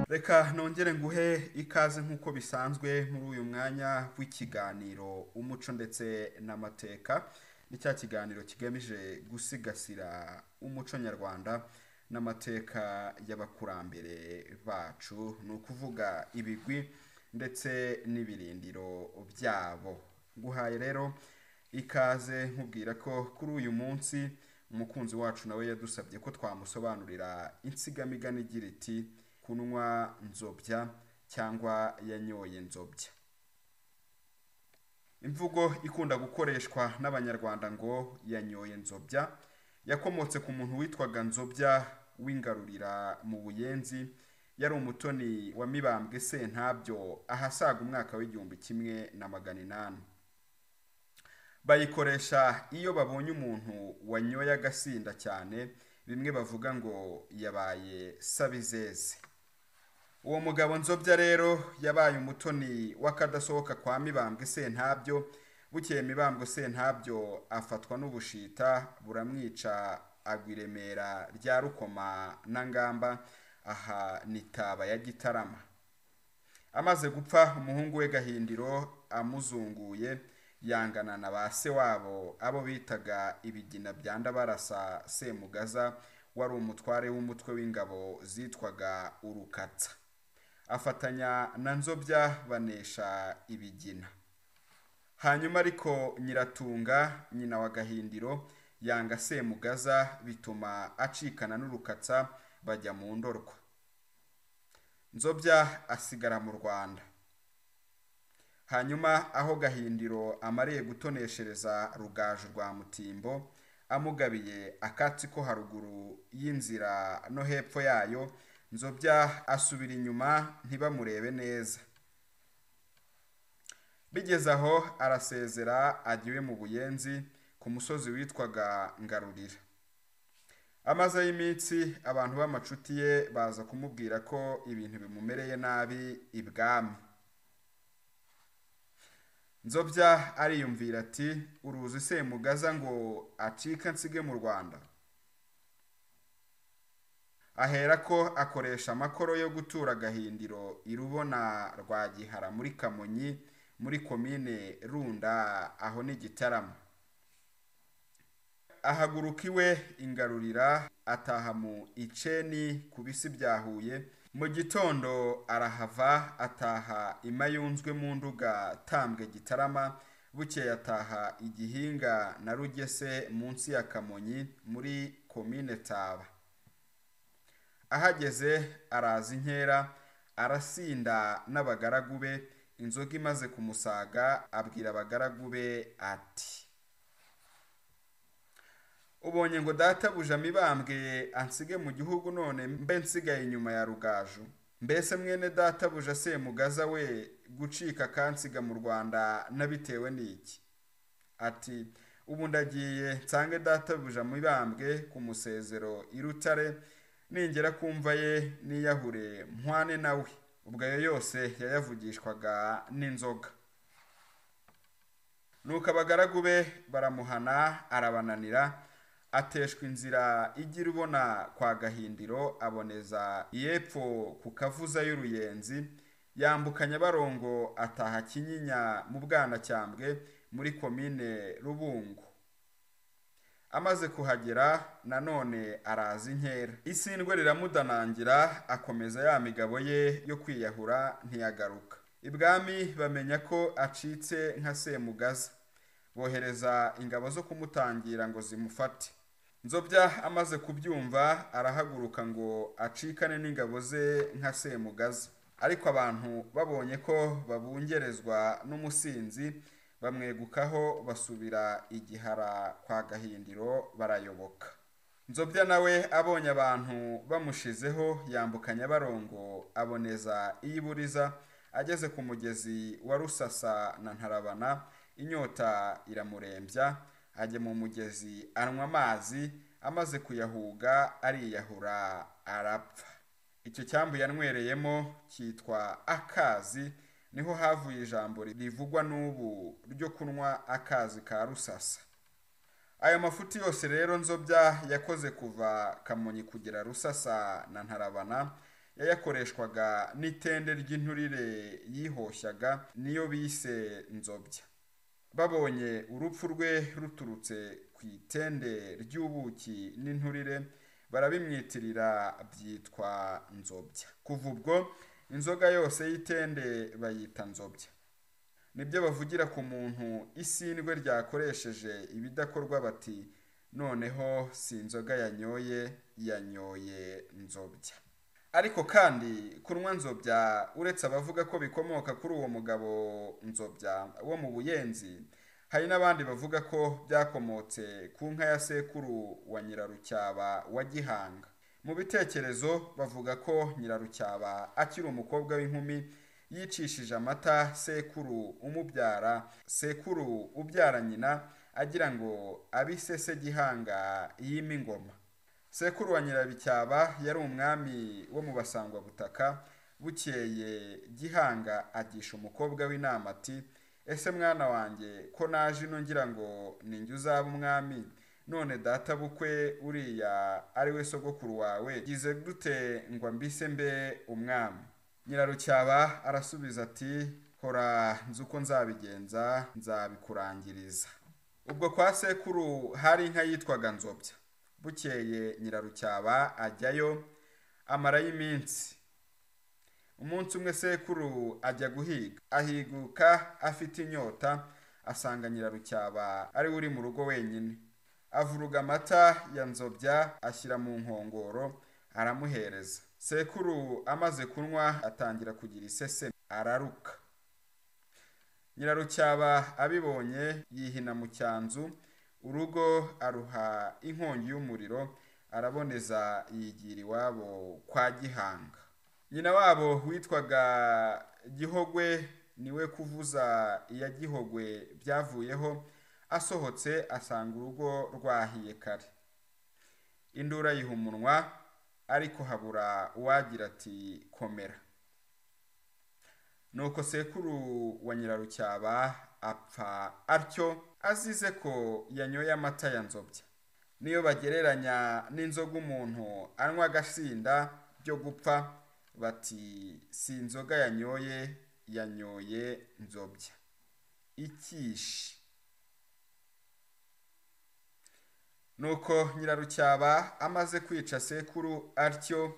reka nongere nguhe ikaze nk'uko bisanzwe muri uyu mwanya w'ikiganiro umuco ndetse n'amateka ni cya kiganiro kigamije gusigasira umuco nyarwanda n'amateka y'abakurambere bacu ni ukuvuga ibigwi ndetse n'ibirindiro byabo guhaye rero ikaze nkubwira ko kuri uyu munsi umukunzi wacu nawe yadusabye ko twamusobanurira insigamigani igira iti kunywa nzobya cyangwa yanyoye nzobya imvugo ikunda gukoreshwa n'abanyarwanda ngo yanyoye nzobya yakomotse ku muntu witwaga nzobya w'ingarurira mu buyenzi yari umutoni wa mibambwe sentabyo ahasaga umwaka w'igihumbi kimwe na magana inani bayikoresha iyo babonye umuntu wanyoye agasinda cyane bimwe bavuga ngo yabaye sabizeze uwo mugabo nzobya rero yabaye umutoni w'akadasohoka kwa mibambwe sentabyo bukeye mibambwe sentabyo afatwa n'ubushita buramwica agwa i remera rya rukoma na ngamba aha ni taba ya gitarama amaze gupfa umuhungu we gahindiro amuzunguye yangana na ba se wabo abo bitaga ibigina bya ndabarasa semugaza wari umutware w'umutwe w'ingabo zitwaga urukatsa afatanya na nzobya banesha ibigina hanyuma ariko nyiratunga nyina wa gahindiro yanga semugaza bituma acikana n'urukatsa bajya mu ndorwa nzobya asigara mu rwanda hanyuma aho gahindiro amariye gutoneshereza rugaju rwa mutimbo amugabiye akatsi ko haruguru y'inzira no hepfo yayo nzobya asubira inyuma ntibamurebe neza bigeze aho arasezera agiwe mu buyenzi ku musozi witwaga ngarurira amaze y'iminsi abantu b'amacuti ye baza kumubwira ko ibintu bimumereye nabi ibwami nzobya ariyumvira ati uruzi semugaza ngo acika nsige mu rwanda ahera ko akoresha amakoro yo gutura agahindiro irubona rwa gihara muri kamonyi muri komine runda aho ni gitarama ahaguruka iwe ingarurira ataha mu iceni ku bisi bya huye mu gitondo arahava ataha imayunzwe mu nduga tambwe gitarama bukeye ataha igihinga na rugese munsi ya kamonyi muri komine taba ahageze araza inkera arasinda n'abagaragu be inzoga imaze kumusaga abwira abagaragu be ati ubonye ngo databuja mibambwe ansige mu gihugu none mbe nsigaye inyuma ya rugaju mbese mwene databuja semugaza we gucika akansiga mu rwanda n'abitewe n'iki ati ubu ndagiye nsange databuja mibambwe ku musezero irutare ningera kumva ye niyahure mpwane nawe ubwo ayo yose yayavugishwaga n'inzoga nuko abagaragu be baramuhana arabananira ateshwa inzira igira ubona kwa gahindiro aboneza iyepfo ku kavuza y'uruyenzi yambuka nyabarongo ataha kinyinya mu bwanacyambwe muri komine rubungo amaze kuhagera nanone araza inkera isindwe riramudanangira akomeza ya migabo ye yo kwiyahura ntiyagaruka ibwami bamenya ko acitse nka semugaza bohereza ingabo zo kumutangira ngo zimufate nzobya amaze kubyumva arahaguruka ngo acikane n'ingabo ze nka semugaza ariko abantu babonye ko babungerezwa n'umusinzi bamwegukaho basubira igihara kwa gahindiro barayoboka nzobya nawe abonye abantu bamushizeho yambuka nyabarongo aboneza iyiburiza ageze ku mugezi wa rusasa na ntarabana inyota iramurembya ajya mu mugezi anywa amazi amaze kuyahuga ariyahura arapfa icyo cyambu yanywereyemo cyitwa akazi niho havuye ijambo rivugwa n'ubu ryo kunywa akazi ka rusasa ayo mafuti yose rero nzobya yakoze kuva kamonyi kugera rusasa na ntarabana yayakoreshwaga n'itende ry'inturire yihoshyaga niyo bise nzobya babonye urupfu rwe ruturutse ku itende ry'ubuki n'inturire barabimwitirira byitwa nzobya kuva ubwo inzoga yose y'itende bayita nzobya nibyo bavugira ku muntu isindwe ryakoresheje ibidakorwa bati noneho si inzoga yanyoye yanyoye nzobya ariko kandi kunywa nzobya uretse abavuga ko bikomoka kuri uwo mugabo nzobya wo mu buyenzi hari n'abandi bavuga ko byakomotse ku nka ya sekuru wa nyirarucyaba wa gihanga mu bitekerezo bavuga ko nyirarucyaba akiri umukobwa w'inkumi yicishije amata sekuru umubyara sekuru ubyara nyina agira ngo abisese gihanga yima ingoma sekuru wa nyirabicyaba yari umwami wo mu basangwabutaka bukeye gihanga agisha umukobwa w'inama ati ese mwana wanjye ko naje ino ngira ngo ninjye uzaba umwami none data bukwe uriya ari we sogokuru wawe gize gute ngo mbise mbe umwami nyirarucyaba arasubiza ati hora nzi uko nzabigenza nzabikurangiriza ubwo kwa sekuru hari inka yitwaga nzobya bukeye nyirarucyaba ajyayo amarayo iminsi umunsi umwe sekuru ajya guhiga ahiguka afite inyota asanga nyirarucyaba ari we uri mu rugo wenyine avuruga amata ya nzobya ashyira mu nkongoro aramuhereza sekuru amaze kunywa atangira kugira isese araruka nyirarucyaba abibonye yihina mu cyanzu urugo aruha inkongi y'umuriro araboneza yigira iwabo kwa gihanga nyina wabo witwaga gihogwe niwe kuvuza iya gihogwe byavuyeho asohotse asanga urugo rwahiye kare indura yiha umunwa ariko habura uwagira ati komera nuko sekuru wa nyirarucyaba apfa atyo azize ko yanyoye amata ya nzobya niyo bagereranya n'inzoga umuntu anywa agasinda byo gupfa bati si inzoga yanyoye yanyoye nzobya ikishi nuko nyirarucyaba amaze kwica sekuru atyo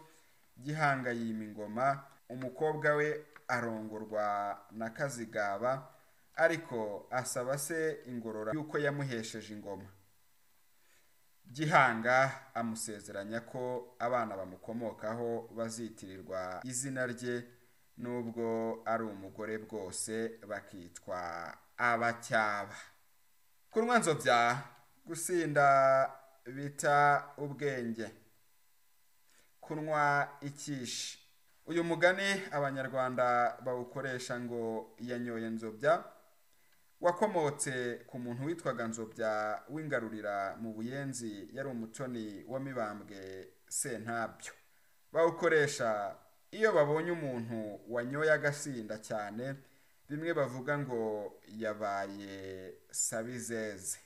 gihanga yima ingoma umukobwa we arongorwa na kazigaba ariko asaba se ingorora y'uko yamuhesheje ingoma gihanga amusezeranya ko abana bamukomokaho bazitirirwa izina rye n'ubwo ari umugore bwose bakitwa abacyaba kunywa nzobya gusinda bita ubwenge kunywa ikishi uyu mugani abanyarwanda bawukoresha ngo yanyoye nzobya wakomotse ku muntu witwaga nzobya w'ingarurira mu buyenzi yari umutoni wa mibambwe sentabyo bawukoresha iyo babonye umuntu wanyoye agasinda cyane bimwe bavuga ngo yabaye sabizeze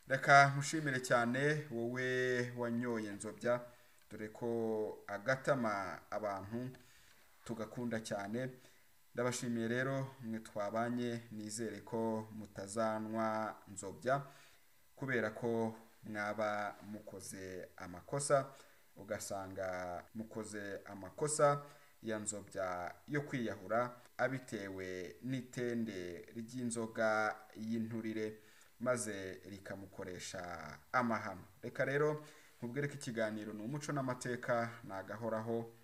reka nkushimire cyane wowe wanyoye nzobya dore ko agatama abantu tugakunda cyane ndabashimiye rero mwe twabanye nizere ko mutazanwa nzobya kubera ko mwaba mukoze amakosa ugasanga mukoze amakosa ya nzobya yo kwiyahura abitewe n'itende ry'inzoga y'inturire maze rikamukoresha amahano reka rero nkubwire ko ikiganiro ni umuco n'amateka ni agahoraho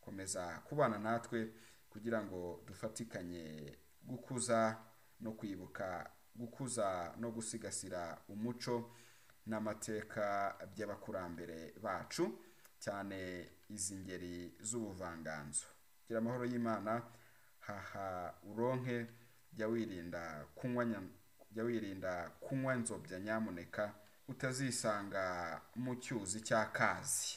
komeza kubana natwe kugira ngo dufatikanye gukuza no kwibuka gukuza no gusigasira umuco n'amateka by'abakurambere bacu cyane izi ngeri z'ubuvanganzo gira amahoro y'imana haha uronke jya wirinda kunywa jya wirinda kunywa nzobya nyamuneka utazisanga mu cyuzi cy'akazi